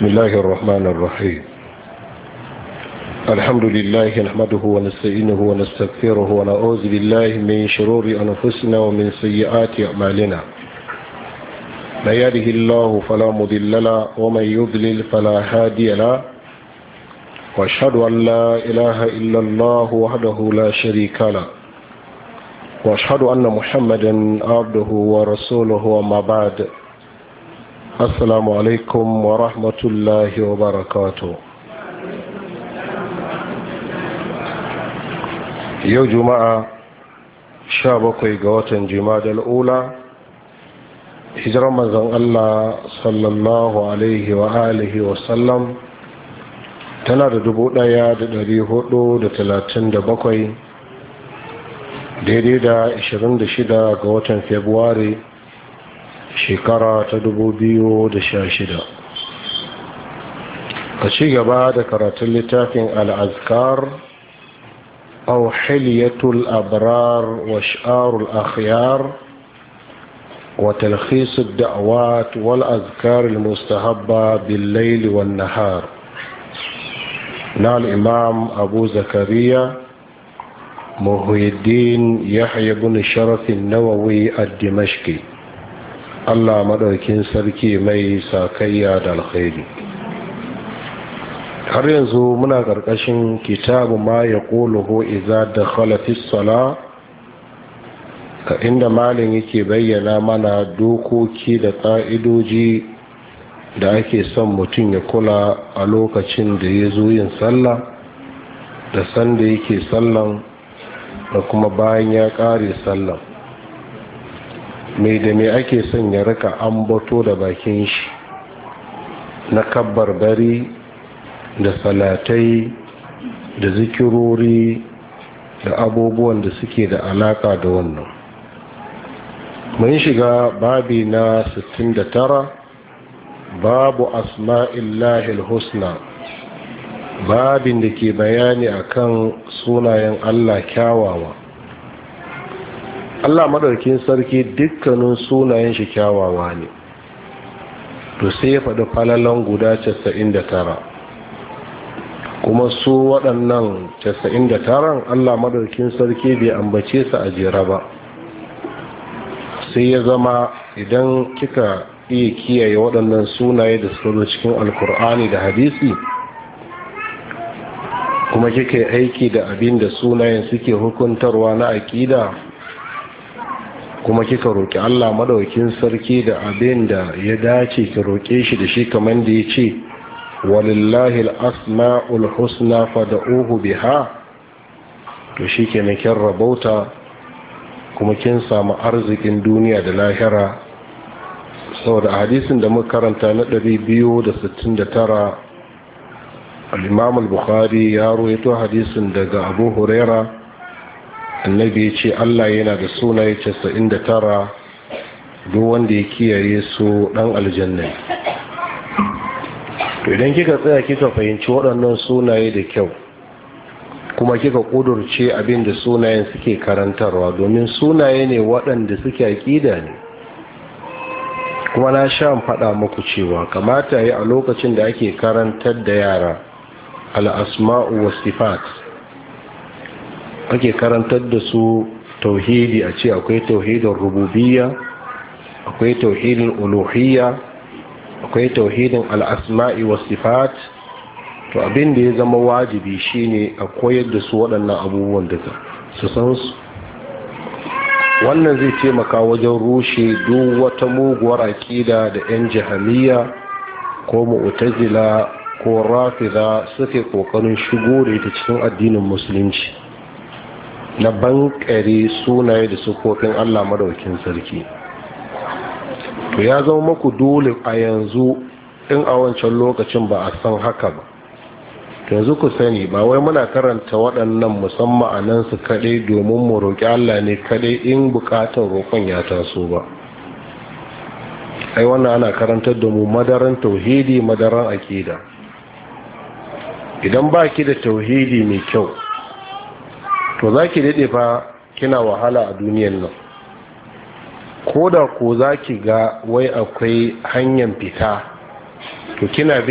بسم الله الرحمن الرحيم الحمد لله نحمده ونستعينه ونستغفره ونعوذ بالله من شرور أنفسنا ومن سيئات أعمالنا من يهده الله فلا مضل له ومن يضلل فلا هادي له واشهد أن لا إله إلا الله وحده لا شريك له واشهد أن محمدا عبده ورسوله وما بعد assalamu alaikum wa rahmatullahi wa barakatu yau juma'a sha bakwai ga watan jimadal ula hijirar manzon Allah sallallahu alaihi wa alihi wa sallam tana da dubu daya da dari hudu da talatin da bakwai daidai da ashirin da shida ga watan februari shekara ta dubu biyu da sha shida. a ci gaba da karatun littafin al'azkar au hiliyatul abrar wa sha'arul akhyar wa talkhisud da'awat wal azkar mustahabba bil layl wan nahar na al-imam abu zakariya muhyiddin yahya ibn sharaf an-nawawi ad-dimashqi Allah maɗaukin sarki mai sakayya da alkhairi har yanzu muna ƙarƙashin kitabu ma ya ƙoluhu iza da khalafis sala ka inda malin yake bayyana mana dokoki da ƙa'idoji da ake son mutum ya kula a lokacin da ya zo yin sallah da sanda yake sallan da kuma bayan ya ƙare sallan mai da mai ake son ya rika ambato da bakin shi na kabbar bari da salatai da zikirori da abubuwan da suke da alaka da wannan mun shiga babi na 69 babu asma'illahi husna babin da ke bayani akan sunayen allah kyawawa Allah maɗaukin sarki dukkanin sunayen shi kyawawa ne to sai ya faɗi falalan guda 99 kuma su waɗannan 99 Allah maɗaukin sarki bai ambace su a jera ba sai ya zama idan kika iya kiyaye waɗannan sunaye da suka zo cikin alkur'ani da hadisi kuma kika yi aiki da abin da sunayen suke hukuntarwa na aƙida kuma kika roƙi Allah madaukin sarki da abin da ya dace ki roƙe shi da shi kamar da ya ce walillahi al-asma'ul husna fad'uhu biha to shikenan kin rabauta kuma kin samu arzikin duniya da lahira saboda hadisin da muka karanta na 269 al-Imam al-Bukhari ya rawaito hadisin daga Abu Huraira annabi ya ce allah yana da sunaye casa'in da tara duk wanda ya kiyaye su dan aljanna to idan kika tsaya kika fahimci waɗannan sunaye da kyau kuma kika ƙudurce abin da sunayen suke karantarwa domin sunaye ne waɗanda suke aƙida ne kuma na sha faɗa muku cewa kamata yi a lokacin da ake karantar da yara al'asma'u wa sifat ake karantar da su tauhidi a ce akwai tauhidin rububiyya akwai tauhidin uluhiyya akwai tauhidin al'asma'i wa sifat to abin da ya zama wajibi shine a koyar da su waɗannan abubuwan duka su san su wannan zai taimaka wajen rushe duk wata muguwar aƙida da 'yan jihamiya ko mu'tazila ko rafida suke ƙoƙarin shigo da ita cikin addinin musulunci na bankare sunaye da sufofin Allah madaukin sarki to ya zama maku dole a yanzu in a wancan lokacin ba a san haka ba yanzu ku sani ba wai muna karanta waɗannan musamman a nan su kaɗai domin mu roƙi Allah ne kaɗai in buƙatar roƙon ya taso ba ai wannan ana karantar da mu madaran tauhidi madaran aƙida idan ba ki da tauhidi mai kyau to za ki daɗe fa kina wahala a duniyan nan ko da ko za ki ga wai akwai hanyar fita to kina